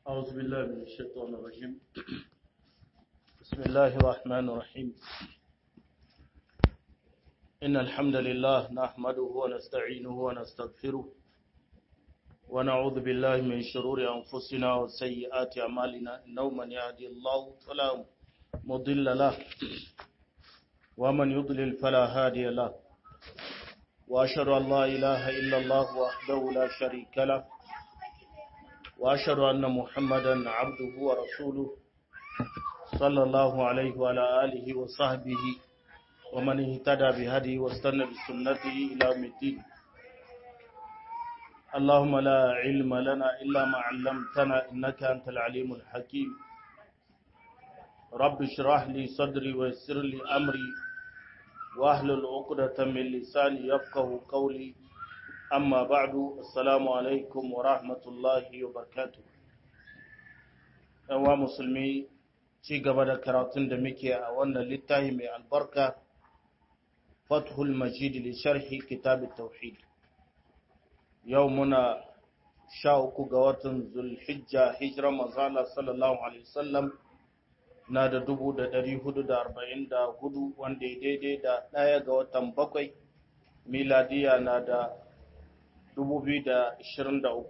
أعوذ بالله من الشيطان الرجيم بسم الله الرحمن الرحيم إن الحمد لله نحمده ونستعينه ونستغفره ونعوذ بالله من شرور أنفسنا وسيئات أعمالنا إنه من يهدي الله فلا مضل له ومن يضلل فلا هادي له وأشهد أن لا إله إلا الله وحده لا شريك له وأشهد أن محمدا عبده ورسوله صلى الله عليه وعلى آله وصحبه ومن اهتدى بهديه واستنى بسنته إلى يوم الدين اللهم لا علم لنا إلا ما علمتنا إنك أنت العليم الحكيم رب اشرح لي صدري ويسر لي أمري واحلل عقدة من لساني يفقه قولي amma ba'du assalamu alaikum wa rahmatullahi wa barakatuh wa musulmi ci gaba da karatun da muke a wannan littafi mai albarka fathul majid li sharhi kitab tauhid yau muna sha uku ga watan zulhijja hijira manzala sallallahu alaihi wasallam na da dubu da dari hudu da arba'in da hudu wanda ya daidai da ɗaya ga watan bakwai miladiya na da 2023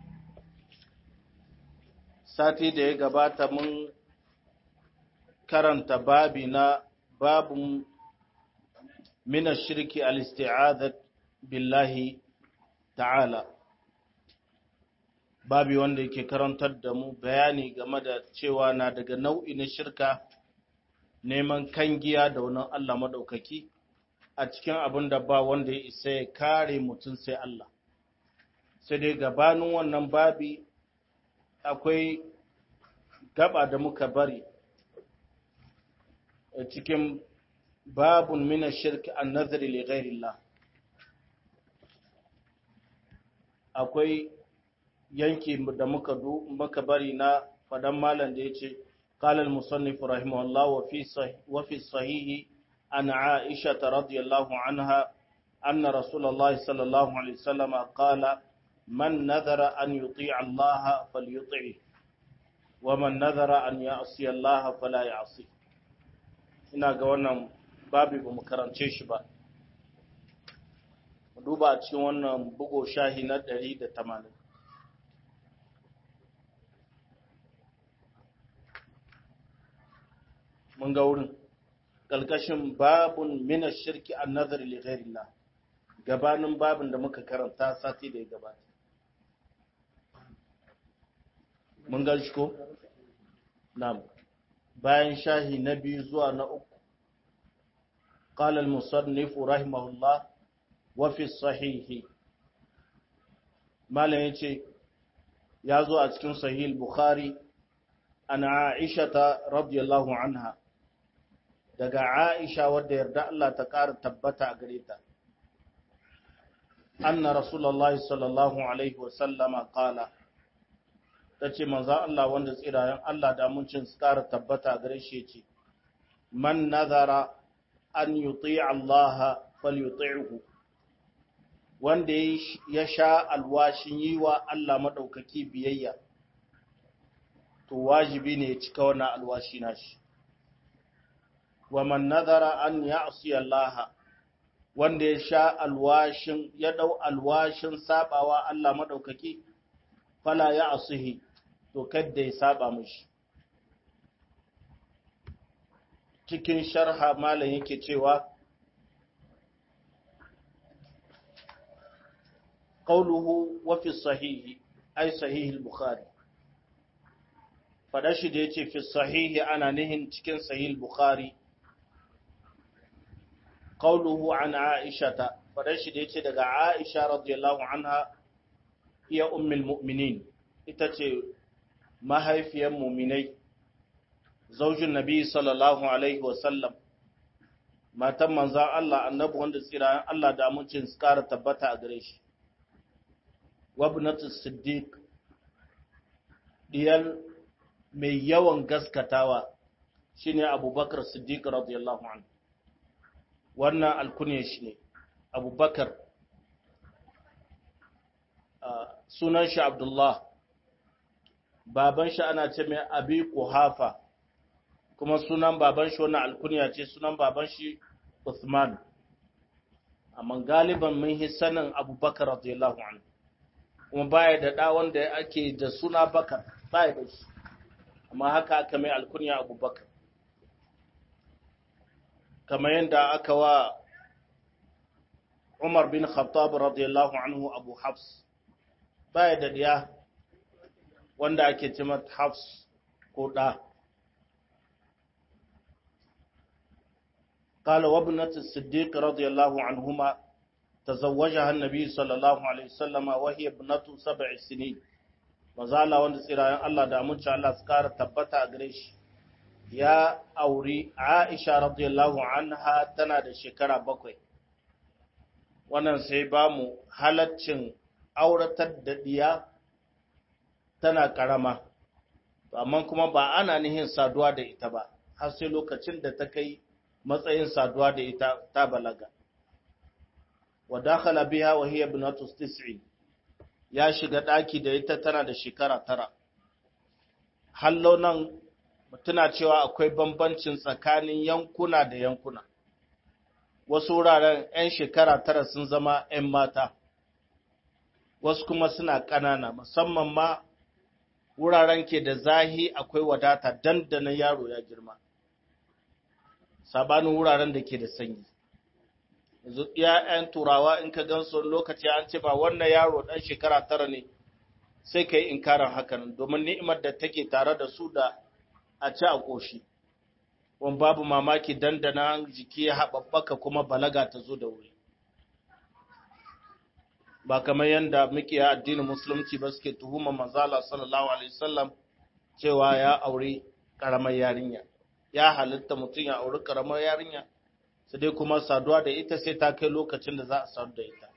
sati da ya gabata mun karanta babi na babun mina shirki al-isti'adat billahi ta'ala babi wanda yake karantar da mu bayani game da cewa na daga nau'i na shirka neman kangiya da wani Allah maɗaukaki a cikin abin da ba wanda ya isa ya kare mutum sai Allah sai dai gabanin wannan babi akwai gaba da muka bari a cikin babun mina shirki an nazari li ghairillah akwai yanki da muka muka bari na fadan malam da yace qala al musannif rahimahullah wa fi wa fi sahihi an aisha radhiyallahu anha anna rasulullah sallallahu alaihi wasallam qala من نذر أن يطيع الله فليطعه ومن نذر أن يعصي الله فلا يعصي ina ga wannan babi ba mu karance shi ba mu duba a cikin wannan bugo shahi na 180 mun ga wurin ƙalƙashin babun mina shirki an nazari li ghairillah gabanin babin da muka karanta sati da ya gabata mun gan shi ko? Na'am. Bayan shahi na biyu zuwa na uku. Qala al-musannif rahimahullah wa fi sahihi. Malam yace ya zo a cikin sahih Bukhari an Aisha ta radiyallahu anha daga Aisha wadda yarda Allah ta ƙara tabbata a gare ta. Anna Rasulullahi sallallahu alaihi wa sallama qala ta ce manza Allah wanda tsirayen Allah da muncin su ƙara tabbata gare shi ce, Man nazara an yuti Allah falyuti'hu wanda ya sha alwashin yi wa Allah maɗaukaki biyayya, to wajibi ne ya cika wannan alwashi nashi. Wa man nazara an ya'si Allah wanda ya sha alwashin ya ɗau alwashin saɓawa Allah maɗaukaki, fala ya asuhi to kadda ya saba mishi cikin sharha malam yake cewa qawluhu wa fi sahihi ay sahih al-bukhari fada shi da yace fi sahihi ana nihin cikin sahih al-bukhari qawluhu an aisha fada shi da yace daga aisha radiyallahu anha iya ummul mu'minin ita ce mahaifiyar muminai zaujin nabi sallallahu alaihi wasallam matan manzan Allah annabi wanda tsirayen Allah da amincin su kara tabbata a gare shi wabnatu siddiq diyal mai yawan gaskatawa shine abubakar siddiq radiyallahu anhu wannan alkunya shi ne abubakar sunan shi abdullah baban shi ana ce mai abi kuhafa kuma sunan baban shi wannan alkunya ce sunan baban shi Usman amma galiban mun yi sanin Abubakar radiyallahu anhu kuma baya da da wanda ake da suna Bakar baya da shi amma haka aka mai alkunya Abubakar kamar yadda aka wa Umar bin Khattab radiyallahu anhu Abu Hafs baya da diya wanda ake ce mata Hafs ko da قال وابنة الصديق رضي الله عنهما تزوجها النبي صلى الله عليه وسلم وهي ابنة سبع سنين mazala wanda tsirayen Allah da amince Allah su kara tabbata a gare shi ya auri Aisha radiyallahu anha tana da shekara bakwai wannan sai ba mu halaccin auratar da diya tana karama amma kuma ba ana nihin saduwa da ita ba har sai lokacin da ta kai matsayin saduwa da ita ta balaga wa dakhala biha wa hiya ibnatu tis'in ya shiga daki da ita tana da shekara tara hallo nan tuna cewa akwai bambancin tsakanin yankuna da yankuna wasu wuraren 'yan shekara tara sun zama 'yan mata wasu kuma suna ƙanana musamman ma wuraren ke da zahi akwai wadata dandanan yaro ya girma sabanin wuraren da ke da sanyi yanzu ‘ya'yan turawa in ka gan su lokaci an ce ba wannan yaro ɗan shekara tara ne sai ka yi inkarin hakan domin ni'imar da take tare da su da a ci a ƙoshi wani babu mamaki dandana jiki ya haɓaɓɓaka kuma balaga ta zo da wuri ba kamar yadda muke addinin musulunci ba suke tuhuma manzala sallallahu alaihi wasallam cewa ya aure ƙaramar yarinya ya halitta mutum ya auri ƙaramar yarinya sai dai kuma saduwa da ita sai ta kai lokacin da za a sadu da ita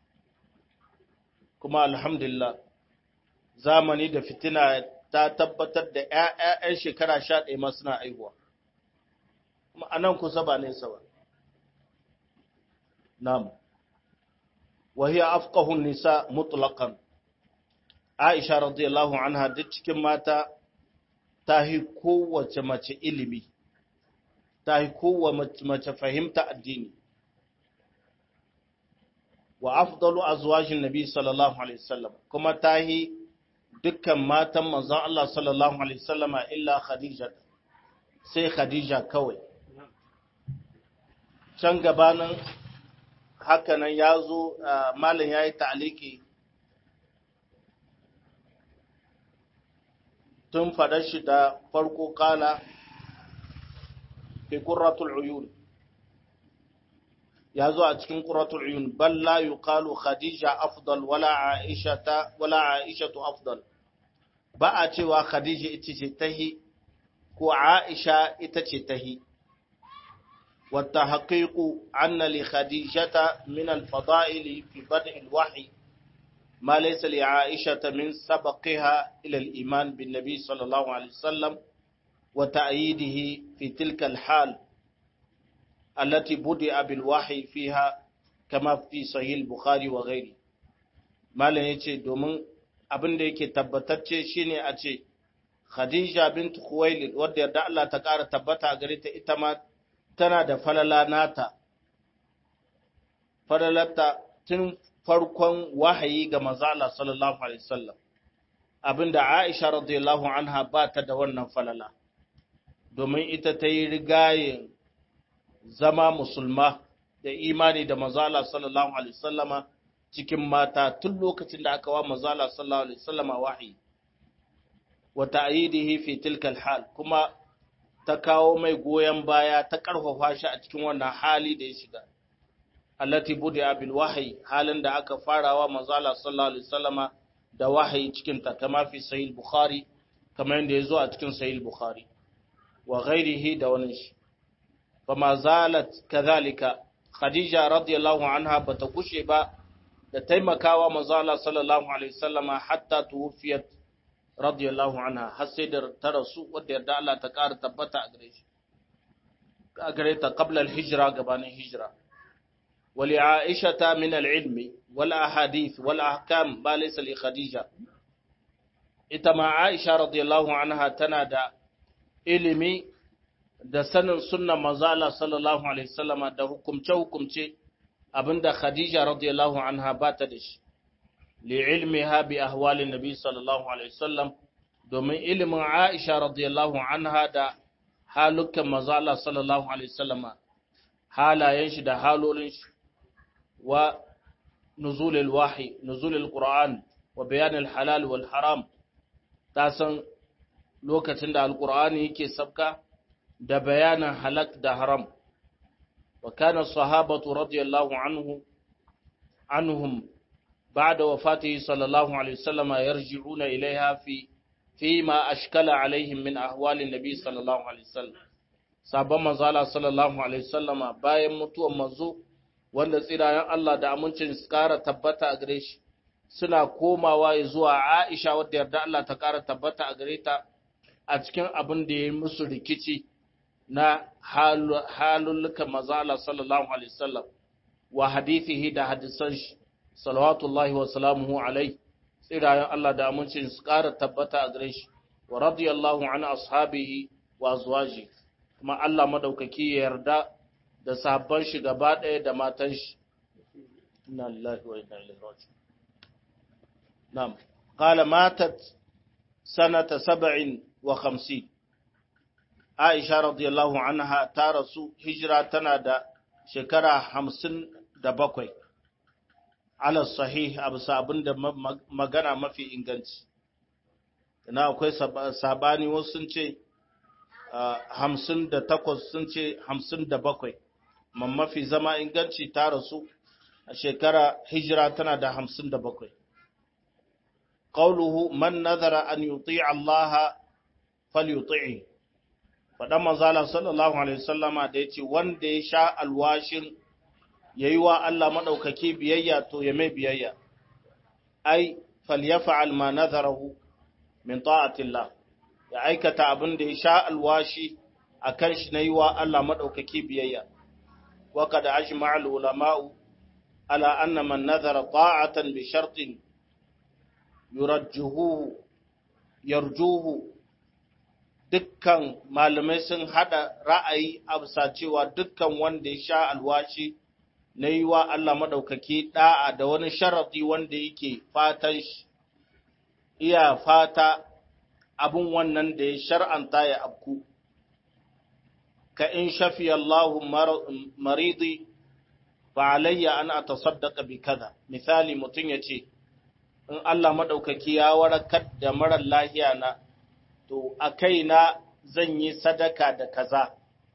kuma alhamdulillah zamani da fitina ta tabbatar da ‘ya'ya'yan shekara sha ɗaya ma suna aihuwa kuma a nan kusa ba nesa ba nam wahiyar afkahun nisa mutlaƙan aisha radiyallahu anha duk cikin mata ta yi kowace mace ilimi ta yi kowace mace fahimta addini wa afdalu azwajin nabi sallallahu alaihi wasallam kuma ta yi dukkan matan manzon Allah sallallahu alaihi wasallama illa khadija sai khadija kawai can gabanin hakanan ya zo malam ya yi ta'aliki tun faɗar shi da farko kala fi ƙurratul uyun ya zo a cikin ƙurratul uyun bal la yuqalu khadija afdal wala aishata wala aishatu afdal ba a cewa khadija ita ce tahi ko aisha ita ce tahi والتحقيق أن لخديجة من الفضائل في بدء الوحي ما ليس لعائشة من سبقها إلى الإيمان بالنبي صلى الله عليه وسلم وتأييده في تلك الحال التي بدأ بالوحي فيها كما في صحيح البخاري وغيره ما yace domin abin da yake tabbatacce shine a ce Khadija bint Khuwailid wadda yarda Allah ta ƙara tabbata a gare ta ita ma tana da falala nata falalarta tun farkon wahayi ga manzala sallallahu alaihi wasallam abinda Aisha radiyallahu anha ba ta da wannan falala domin ita ta yi rigayen zama musulma da imani da manzala sallallahu alaihi wasallama cikin mata tun lokacin da aka wa manzala sallallahu alaihi wasallama wahayi wa ta'yidihi fi tilka al-hal kuma ta kawo mai goyon baya ta karfafa shi a cikin wannan hali da ya shiga allati budi'a bil wahyi halin da aka farawa manzo Allah sallallahu alaihi wasallama da wahayi cikin ta kama fi sahih bukhari kamar yadda yazo a cikin sahih bukhari wa ghairihi da wani shi fama zalat kadhalika khadija radiyallahu anha bata kushe ba da taimakawa manzo Allah sallallahu alaihi wasallama hatta tuwfiyat radiyallahu anha har sai da ta rasu wadda yarda Allah ta ƙara tabbata a gare shi a gare ta qabla al-hijra gabanin hijra wali aisha min al-ilmi wal ahadith wal ahkam ba laysa li khadija ita ma Aisha radiyallahu anha tana da ilimi da sanin sunnan manzo Allah sallallahu alaihi wasallama da hukumce hukumce abinda Khadija radiyallahu anha ba ta da shi li ilmiha bi ahwalin nabi sallallahu alaihi wasallam domin ilimin Aisha radiyallahu anha da halukan manzo Allah sallallahu alaihi wasallama halayen shi da halolin shi wa nuzulul wahyi nuzulul qur'an wa bayanul halal wal haram ta san lokacin da alqur'ani yake sabka da bayanin halak da haram wa kana sahabatu radiyallahu anhu anhum ba'da wafatihi sallallahu alaihi wasallam yarji'una ilaiha fi fima ashkala alaihim min ahwalin nabi sallallahu alaihi wasallam sabon manzo Allah sallallahu alaihi wasallama bayan mutuwar manzo wanda tsirayen Allah da amincin su kara tabbata a gare shi suna komawa zuwa Aisha wadda yarda Allah ta kara tabbata a gare ta a cikin abin da ya yi musu rikici na halullukan manzo Allah sallallahu alaihi wasallam wa hadithihi da hadisan shi salawatullahi wa salamuhu alaihi tsirayen Allah da amincin su kara tabbata a gare shi wa radiyallahu an ashabihi wa azwajihi kuma Allah madaukaki ya yarda da sabon shi gaba ɗaya da matan shi. Inna lillahi wa inna ilaihi raji'un. Na'am. Qala matat sanata sab'in wa khamsin. Aisha radiyallahu anha ta rasu hijira tana da shekara hamsin da bakwai. Ala sahih abu sabin da magana mafi inganci. Ina akwai sabani wasu sun ce hamsin da takwas sun ce hamsin da bakwai mafi zama inganci ta rasu a shekara hijira tana da hamsin da bakwai ƙauluhu man nazara an yuti Allah fal yuti faɗan manzala sallallahu alaihi wasallama da ya ce wanda ya sha alwashin ya yi wa Allah maɗaukaki biyayya to ya mai biyayya ai fal ya fa'al ma nazarahu min ta'atillah ya aikata abin da ya sha alwashi a kan shi na yi wa Allah maɗaukaki biyayya. Waka da ashi ma'al ulama'u, ala anna man nazara ta'atan bi shartin yarjuhu dukkan malamai sun haɗa ra'ayi a bisa cewa dukkan wanda ya sha alwashi na yi wa Allah maɗaukaki ɗa'a da wani sharaɗi wanda yake fatan shi, iya fata abin wannan da ya shar'anta ya abku, ka in shafi Allahu maridi fa alayya an a tasaddaka bi kaza, misali mutum ya ce, in Allah maɗaukaki ya warakar da marar lahiya na, to a kaina zan yi sadaka da kaza.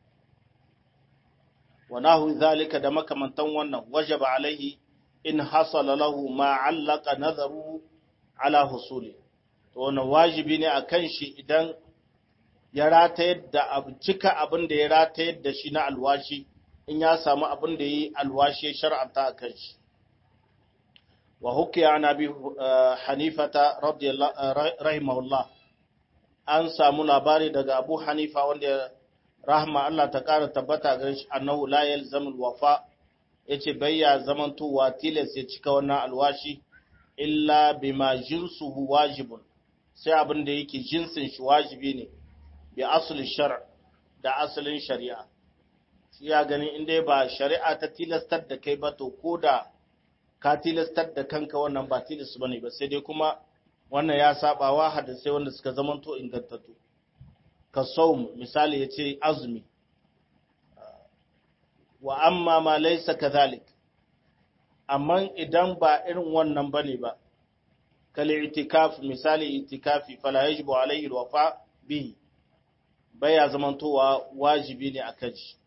wa nahu zalika da makamantan wannan wajaba alaihi in hasala lahu ma allaka nazaru ala husuli to wannan wajibi ne akan shi idan ya ratayar da cika abin da ya ratayar da shi na alwashi in ya samu abin da yi alwashi shar'anta akan shi wa hukiya an abi hanifata radiyallahu rahimahullah an samu labari daga abu hanifa wanda rahma Allah ta ƙara tabbata ga shi annahu la yalzamu alwafa yace bayya zamantowa tilas ya cika wannan alwashi illa bima jinsuhu wajibun sai abin da yake jinsin shi wajibi ne bi asli shar' da asalin shari'a shi ya gani in dai ba shari'a ta tilastar da kai ba to koda ka tilastar da kanka wannan ba tilas bane ba sai dai kuma wannan ya saba wa hadisai wanda suka zamanto ingantattu ka saum misali ya ce azumi wa amma ma laisa kadhalik amma idan ba irin wannan bane ba kal itikaf misali itikafi fala yajibu alayhi alwafa bihi baya zamantowa wajibi ne akan shi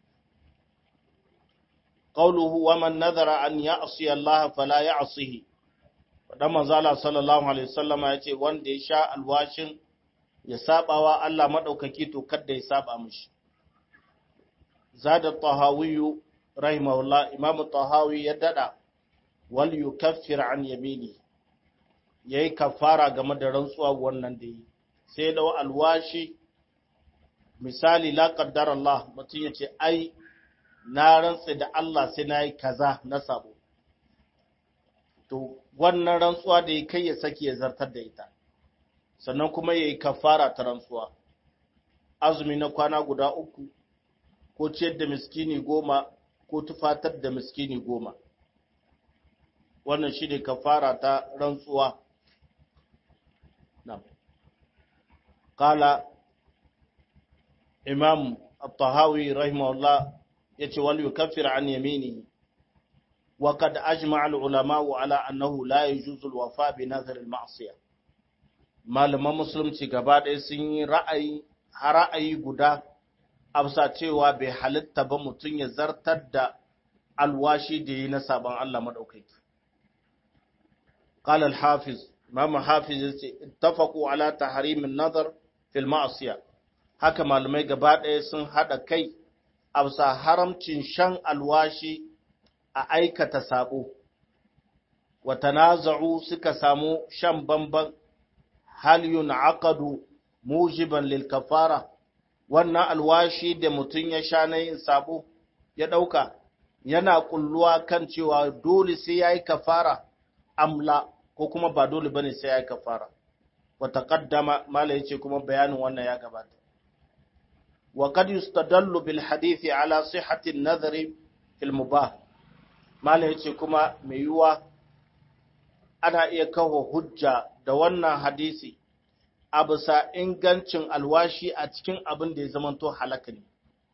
qawluhu wa man nadhara an ya'si Allah fala ya'sihi dan manzo Allah sallallahu alaihi wasallama yace wanda ya sha alwashin ya sabawa Allah maɗaukaki to kadda ya saba mishi. Zada tahawiyu rahimahullah imamu tahawi ya dada wal yukaffir an yamini yayi kafara game da rantsuwa wannan da yi sai da alwashi misali la qaddara Allah mutum yace ai na rantsa da Allah sai nayi kaza na sabo to wannan rantsuwa da ya kai ya saki ya zartar da ita sannan kuma ya yi kafara ta rantsuwa azumi na kwana guda uku ko ciyar da miskini goma ko tufatar da miskini goma wannan shi ne kafara ta rantsuwa kala imam al-tahawi rahimahullah ya ce wal yukaffir an yaminihi wa kad ajma al-ulama ala annahu la yajuzu al-wafa bi nazar al-ma'siyah malaman musulunci gaba ɗaya sun yi ra'ayi ra'ayi guda amsa cewa bai halitta ba mutum ya zartar da alwashi da yi na sabon Allah maɗaukaki. قال الحافظ امام حافظ اتفقوا على تحريم النظر في المعصيه haka malamai gaba ɗaya sun haɗa kai a bisa haramcin shan alwashi a aikata sabo wa tanaza'u suka samu shan bamban hal yun'aqadu mujiban lil kafara wannan alwashi da mutum ya sha na yin sabo ya ɗauka yana kulluwa kan cewa dole sai yayi kafara amla ko kuma ba dole bane sai yayi kafara wa taqaddama mala yace kuma bayanin wannan ya gabata wa qad yustadallu bil hadithi ala sihhati an-nadhri fil mubah mala yace kuma mai yuwa ana iya kawo hujja da wannan hadisi a bisa ingancin alwashi a cikin abin da ya zamanto halaka ne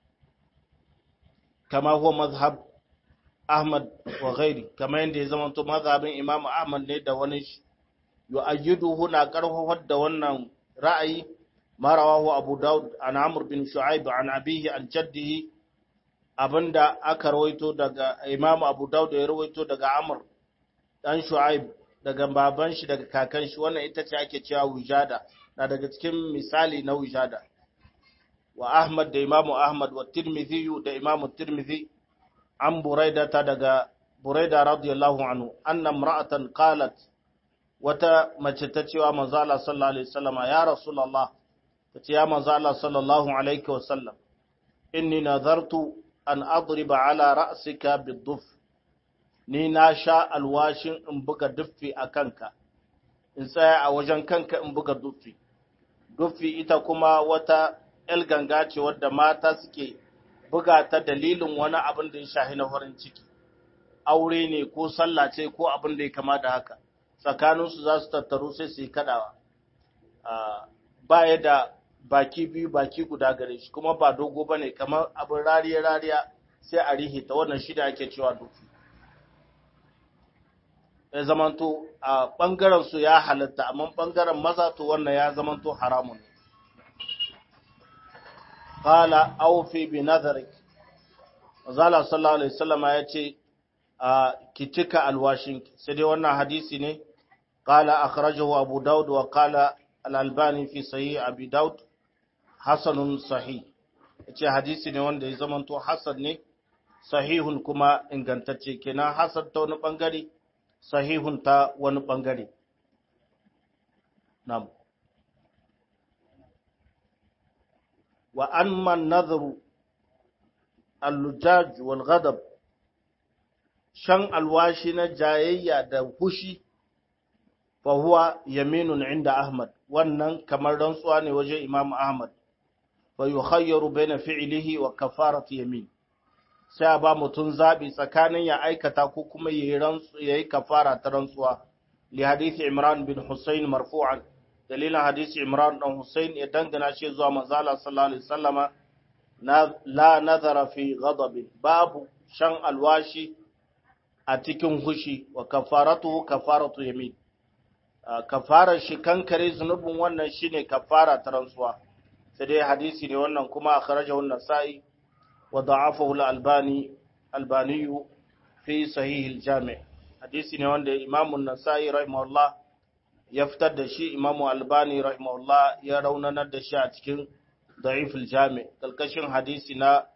kama huwa mazhab Ahmad wa ghairi kamar yadda ya zama to mazhabin Imam Ahmad ne da wani shi yu'ayyiduhu na karfafar da wannan ra'ayi ma rawahu Abu Dawud an Amr bin Shu'aib an abihi an jaddihi abinda aka rawaito daga Imam Abu Dawud ya rawaito daga Amr dan Shu'aib daga baban shi daga kakan shi wannan ita ce ake cewa wujada na daga cikin misali na wujada wa Ahmad da Imam Ahmad wa Tirmidhi da Imam Tirmidhi an buraida ta daga buraida radiyallahu anhu anna imra'atan qalat wata mace ta cewa manzo Allah sallallahu alaihi wasallam ya rasulullah tace ya manzo Allah sallallahu alaihi wasallam inni nadartu an adriba ala ra'sika bid-duff ni na sha alwashin in buga duffi a kanka in tsaya a wajen kanka in buga duffi duffi ita kuma wata el ganga ce wadda mata suke buga ta dalilin wani abin da ya shahi na farin ciki aure ne ko sallah ce ko abin da ya kama da haka tsakaninsu za su tattaru sai su yi kadawa ba ya da baki biyu baki guda gare shi kuma ba dogo ba ne kamar abin rariya rariya sai a rihe ta wannan shida ake cewa dufi ya zamanto a ɓangaren su ya halatta amma ɓangaren maza to wannan ya zamanto haramun ne qala awfi bi nadharik Zala sallallahu alaihi wasallam ya ce ki cika alwashin sai dai wannan hadisi ne qala akhrajahu abu daud wa qala al-albani fi sahih abi daud hasanun sahih yace hadisi ne wanda ya zamanto hasan ne sahihun kuma ingantacce kenan hasan ta wani bangare sahihun ta wani bangare na'am wa amma nadhru al-lujaj wal ghadab shan alwashi na jayayya da hushi fa huwa yaminun inda Ahmad wannan kamar rantsuwa ne wajen Imam Ahmad fa yukhayyaru baina fi'lihi wa kafarati yamin sai a ba mutum zabi tsakanin ya aikata ko kuma yayi rantsu yayi kafara ta rantsuwa li hadisi Imran bin Husayn marfu'an dalilin hadisi Imran dan Husayn ya dangana shi zuwa manzo Allah sallallahu alaihi wasallama la nazara fi ghadab babu shan alwashi a cikin hushi wa kafaratu kafaratu yamin kafarar shi kankare zunubin wannan shine kafara ta rantsuwa sai dai hadisi ne wannan kuma akhrajahu an-nasa'i wa da'afahu al-albani albani fi sahih al-jami' hadisi ne wanda imam an-nasa'i rahimahullah ya fitar da shi imam albani rahimahullah ya raunanar da shi a cikin da'if al-jami' kalkashin hadisi na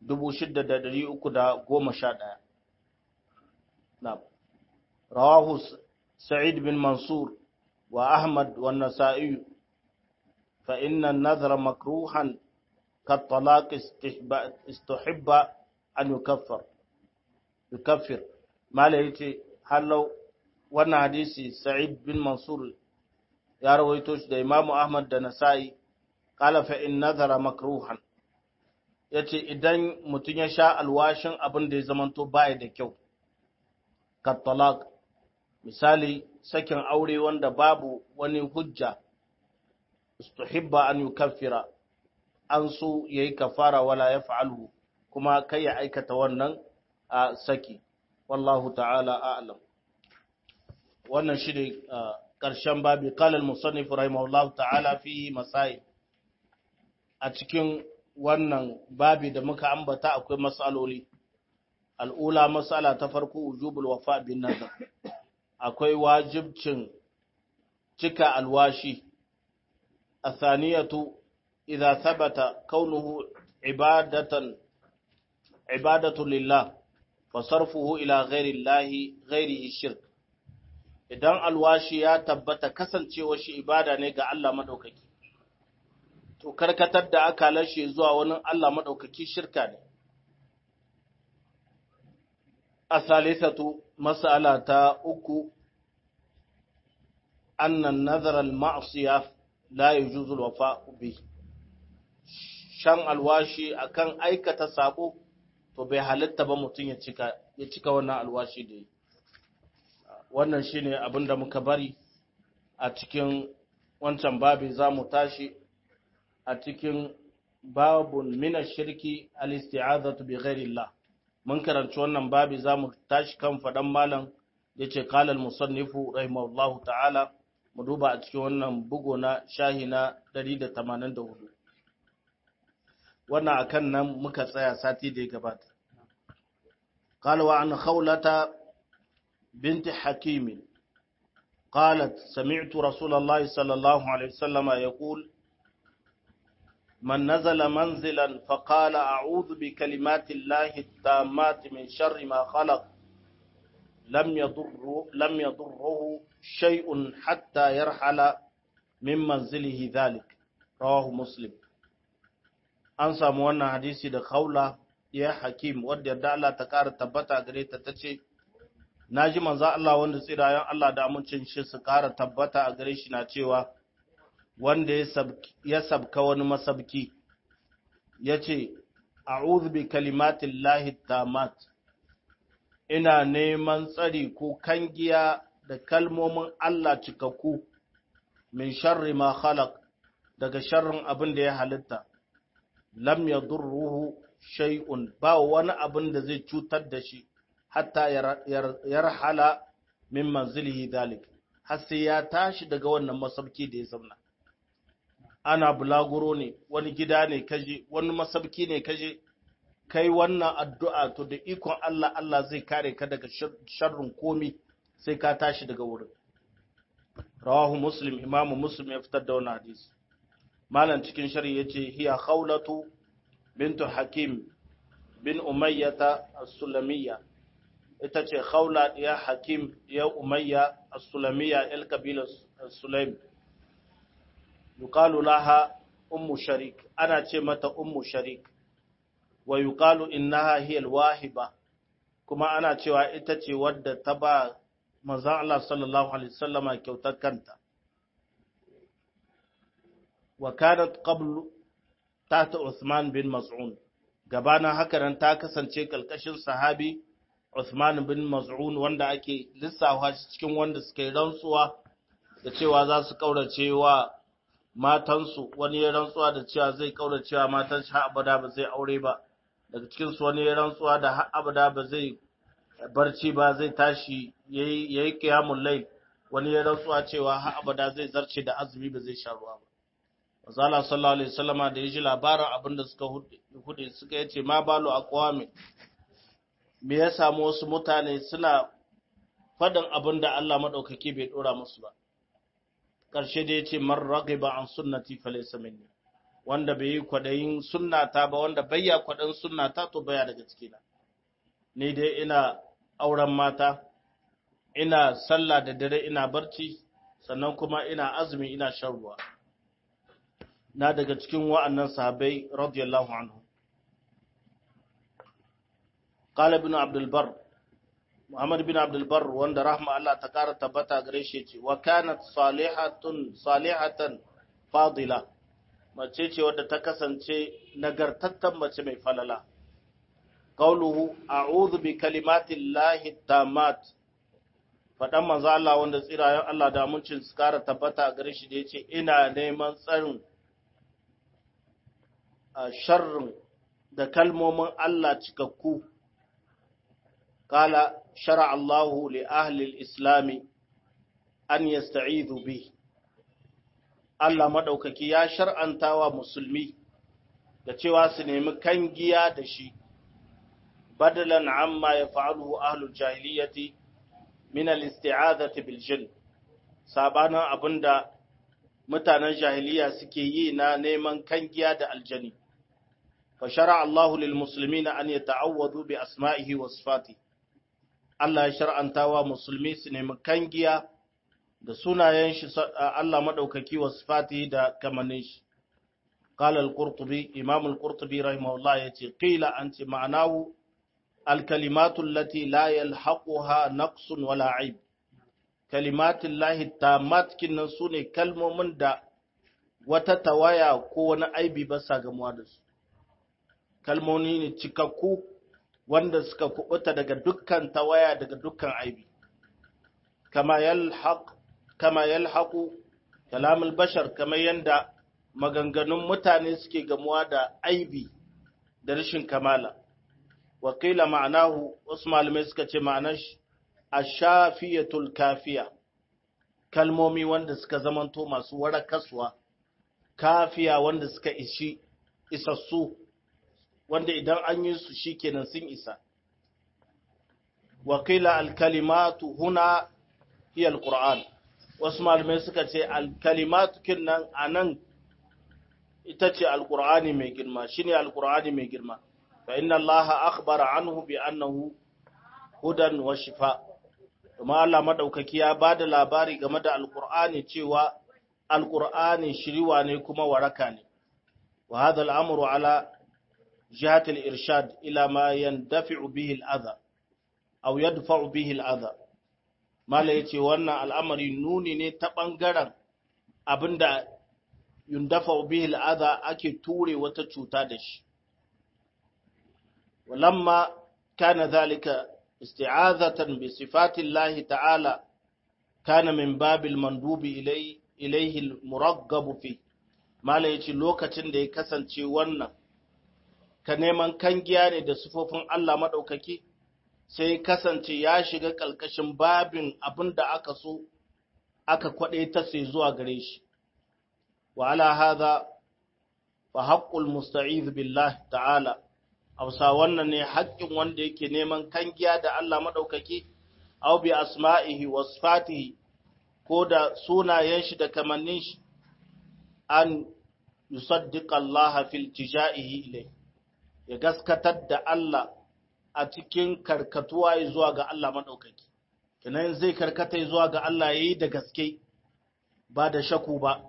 6311 نعم رواه سعيد بن منصور وأحمد والنسائي فإن النذر مكروها كالطلاق استحب أن يكفر يكفر ما ليتي هل لو وانا حديثي سعيد بن منصور ya rawaito shi da Imam Ahmad da Nasa'i qala fa in nazara makruhan yace idan mutun ya sha alwashin abin da ya zamanto baya da kyau ka talaq misali sakin aure wanda babu wani hujja istuhibba an yukaffira an so yayi kafara wala yaf'alhu kuma kai ya aikata wannan a saki wallahu ta'ala a'lam wannan shi ne ƙarshen babi kalal musannif rahimahullahu ta'ala fi masail a cikin wannan babi da muka ambata akwai matsaloli al'ula matsala ta farko wujubul wafa bin nazar akwai wajibcin cika alwashi athaniyatu idza thabata kaunuhu ibadatan ibadatu lillah fa sarfuhu ila ghairi llahi ghairihi shirk idan alwashi ya tabbata kasancewa shi ibada ne ga Allah madaukaki to karkatar da aka lashe zuwa wani Allah madaukaki shirka ne asalisatu mas'ala ta uku annan nazar al-ma'siya la yujuzu al-wafa'u bi shan alwashi akan aikata sabo to bai halitta ba mutum ya cika ya cika wannan alwashi da yi wannan shine abin da muka bari a cikin wancan babi za mu tashi a cikin babun mina shirki al-isti'azatu bi ghairillah mun karanci wannan babi za mu tashi kan faɗan malam yace qala al-musannifu rahimahullahu ta'ala mu duba a cikin wannan bugo na shahi na 184 wannan akan nan muka tsaya sati da ya gabata قال وعن خولة بنت حكيم قالت سمعت رسول الله صلى الله عليه وسلم يقول من نزل منزلا فقال أعوذ بكلمات الله التامات من شر ما خلق لم يضر لم يضره شيء حتى يرحل من منزله ذلك رواه مسلم أنسى موانا حديثي دخولة ya hakim wadda yarda Allah ta ƙara tabbata gare ta ta ce, Na ji manza Allah wanda tsirayen Allah da amincin shi su ƙara tabbata a gare shi na cewa, wanda ya sabka wani masabki, ya ce, A'udhu bi kalimatin lahi tamat, ina neman tsari ko kangiya da kalmomin Allah cikakku, min sharri ma khalaq daga sharrin abin da ya halitta, lam ya ruhu shay'un ba wani abin da zai cutar da shi hatta yarhala min manzilihi dalik har sai ya tashi daga wannan masabki da ya zauna ana bulaguro ne wani gida ne kaje wani masabki ne kaje kai wannan addu'a to da ikon Allah Allah zai kare ka daga sharrin komi sai ka tashi daga wurin rawahu muslim imamu muslim ya fitar da wannan hadisi malam cikin shari'a yace hiya khawlatu bintu hakim bin umayyata as-sulamiyya ita ce khawla ya hakim ya umayya as-sulamiyya el kabila sulaim yuqalu laha ummu sharik ana ce mata ummu sharik wa yuqalu innaha hiya al-wahiba kuma ana cewa ita ce wadda ta ba manzon Allah sallallahu alaihi wasallama kyautar kanta wa kanat qablu tata Uthman bin Mas'un gabanin haka nan ta kasance kalkashin sahabi Uthman bin Mas'un wanda ake lissafa cikin wanda suka yi rantsuwa da cewa za su kaurace wa matansu wani ya rantsuwa da cewa zai kaurace wa matan shi abada ba zai aure ba daga cikin su wani ya rantsuwa da har abada ba zai barci ba zai tashi yayi yayi qiyamul layl wani ya rantsuwa cewa har abada zai zarce da azumi ba zai sha ruwa ba Mazala sallallahu Alaihi wasallama da ya ji labarin abin da suka hude suka yace ma balo a kwame, me ya samu wasu mutane suna faɗin abin da Allah maɗaukaki bai ɗora musu ba. Ƙarshe da ya ce, Man rage ba an sunnati falaisa minni, wanda bai yi kwaɗayin sunnata ba, wanda bai ya kwaɗayin sunnata to baya daga cikina. Ni dai ina auren mata, ina sallah da dare ina barci, sannan kuma ina azumi ina shan ruwa. na daga cikin wa'annan sahabai radiyallahu anhu. Qala ibn Abdul Bar Muhammad bin Abdul Barr wanda rahma Allah ta kara tabbata gare shi ce wa kanat salihatun salihatan fadila mace ce wadda ta kasance nagartattan mace mai falala qauluhu a'udhu bi kalimatillahi tammat fadan manzo Allah wanda tsirayen Allah da muncin su kara tabbata gare shi da yace ina neman tsarin sharrin da kalmomin Allah cikakku قال شرع الله لأهل الإسلام أن يستعيذوا به Allah maɗaukaki ya shar'anta wa musulmi da cewa su nemi kangiya da shi, badalan amma ya fa'aluhu ahlul jahiliyyati min al-isti'azati bil jin sabanin abinda mutanen jahiliya suke yi na neman kangiya da aljani. Fa shara Allahu lil muslimina an yata'awwadu bi asma'ihi wa sifatihi Allah ya shar'anta wa musulmi su nemi kangiya da sunayen shi Allah maɗaukaki wa sifati da kamannin shi. Kala al-Qurtubi, Imam al-Qurtubi rahimahullah ya ce, Qila an ce ma'anahu al-kalimatun lati la yalhaquha naqsun wala aib. Kalimatun lahi tamatkin nan su ne kalmomin da wata tawaya ko wani aibi ba sa gamuwa da su. Kalmomi ne cikakku wanda suka kubuta daga dukkan tawaya daga dukkan aibi kama yalhaq kama yalhaqu kalamul bashar kama yanda maganganun mutane suke gamuwa da aibi da rashin kamala wa qila ma'anahu wasu malamai suka ce ma'anar shi ashafiyatul kafiya kalmomi wanda suka zamanto masu warakaswa kafiya wanda suka ishi isassu wanda idan an yi su shi kenan sun isa. Wakila alkalimatu huna hiya alƙur'an, wasu malamai suka ce alkalimatu kinnan a nan ita ce alƙur'ani mai girma, shi ne alƙur'ani mai girma, fa inna Allah akhbara anhu bi annahu hudan wa shifa. Kuma Allah maɗaukaki ya ba da labari game da alƙur'ani cewa alƙur'ani shiriwa ne kuma waraka ne. Wa hadha al'amru ala جهة الإرشاد إلى ما يندفع به الأذى أو يدفع به الأذى ما yace wannan al'amari nuni ne ta ɓangaren abinda yundafa bihi al'adha ake ture wata cuta da shi walamma kana zalika isti'azatan bi sifati Allah ta'ala kana min babil mandubi ilayhi al-muraggab fi mala yace lokacin da ya kasance wannan ka neman kangiya ne da sufofin Allah maɗaukaki, sai kasance ya shiga ƙalƙashin babin abin da aka so, aka kwaɗe ta sai zuwa gare shi. Wa ala haza, fa haƙƙul musta'iz billah ta'ala, hausa wannan ne haƙƙin wanda yake neman kangiya da Allah maɗaukaki, au bi asma'ihi wa sifatihi ko da sunayen shi da kamannin shi, an yusaddiqa Allah fil tija'ihi ilayhi. ya gaskatar da Allah a cikin karkatuwa zuwa ga Allah maɗaukaki. Kinan zai karkata zuwa ga Allah ya yi da gaske ba da shaku ba,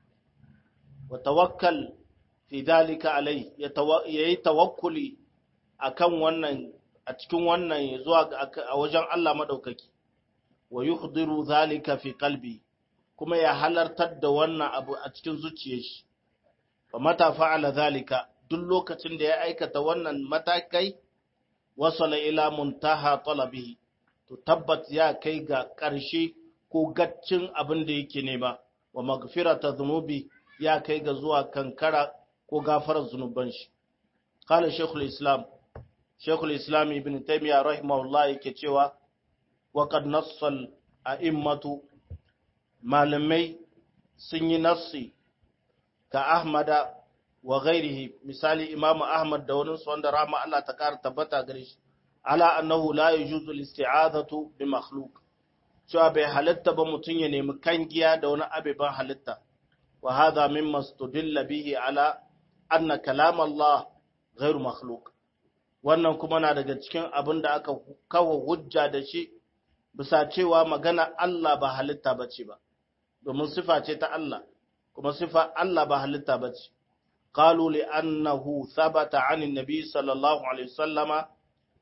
wa tawakkal fi dalika alai ya yi tawakkuli a kan wannan a cikin wannan zuwa a wajen Allah maɗaukaki, wa yuhdiru zalika fi kalbi kuma ya halartar da wannan abu a cikin zuciyar shi. Fa mata fa'ala zalika duk lokacin da ya aikata wannan matakai wasala ila muntaha talabihi to tabbat ya kai ga ƙarshe ko gaccin abin da yake nema wa magfirata zunubi ya kai ga zuwa kankara ko gafarar zunuban shi qala shaykhul islam shaykhul islam ibn taymiyyah rahimahullah yake cewa wa qad nassal a'immatu malamai sun yi nassi ka ahmada wa ghairihi misali imamu ahmad da wani wanda rama Allah ta kara tabbata gare shi ala annahu la yajuzu al-isti'azatu bi makhluq cewa bai halitta ba mutum ya nemi kangiya da wani abeban halitta wa hadha mimma studilla bihi ala anna kalam Allah ghairu makhluq wannan kuma na daga cikin abin da aka kawo hujja da shi bisa cewa magana Allah ba halitta bace ba domin sifa ce ta Allah kuma sifa Allah ba halitta bace قالوا لأنه ثبت عن النبي صلى الله عليه وسلم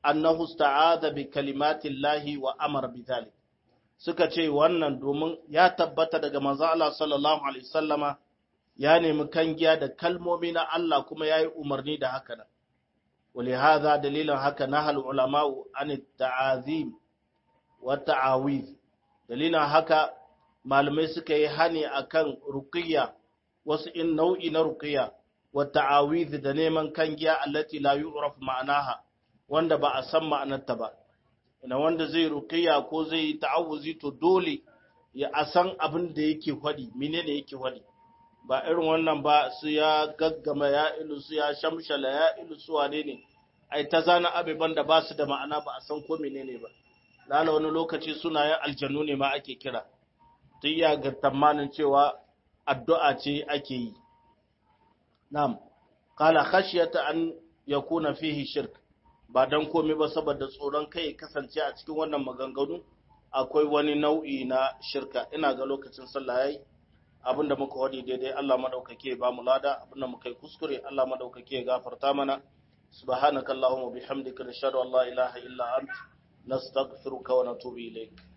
annahu ista'adha bi kalimatillahi wa amara bidhalik suka ce wannan domin ya tabbata daga manzo Allah sallallahu alaihi wasallama ya nemi kangiya da kalmomi na Allah kuma yayi umarni da haka nan ولهذا دليل haka nahal ulama'u an ta'azim wa ta'awiz dalilin haka malamai suka yi hani akan ruqiyya wasu in nau'i na ruqiyya wa ta'awiz da neman kangiya allati la yu'raf ma'anaha wanda ba a san ma'anarta ba ina wanda zai ruqiyya ko zai ta'awuzi to dole ya asan abin da yake fadi menene yake fadi ba irin wannan ba su ya gaggama ya ilu su ya shamshala ya ilu su wane ne ai ta zana abubuwan da ba su da ma'ana ba a san ko menene ba lala wani lokaci sunayen aljanu ne ma ake kira tun ya ga tamanin cewa addu'a ce ake yi na'am qala khashyata an yakuna fihi shirk ba dan komai ba saboda tsoron kai kasance a cikin wannan maganganu akwai wani nau'i na shirka ina ga lokacin sallah yayi abinda muka wadi daidai Allah madaukake ba mu lada abinda muka yi kuskure Allah madaukake gafarta mana subhanakallahumma bihamdika nashhadu an la ilaha illa ant nastaghfiruka wa natubu ilayk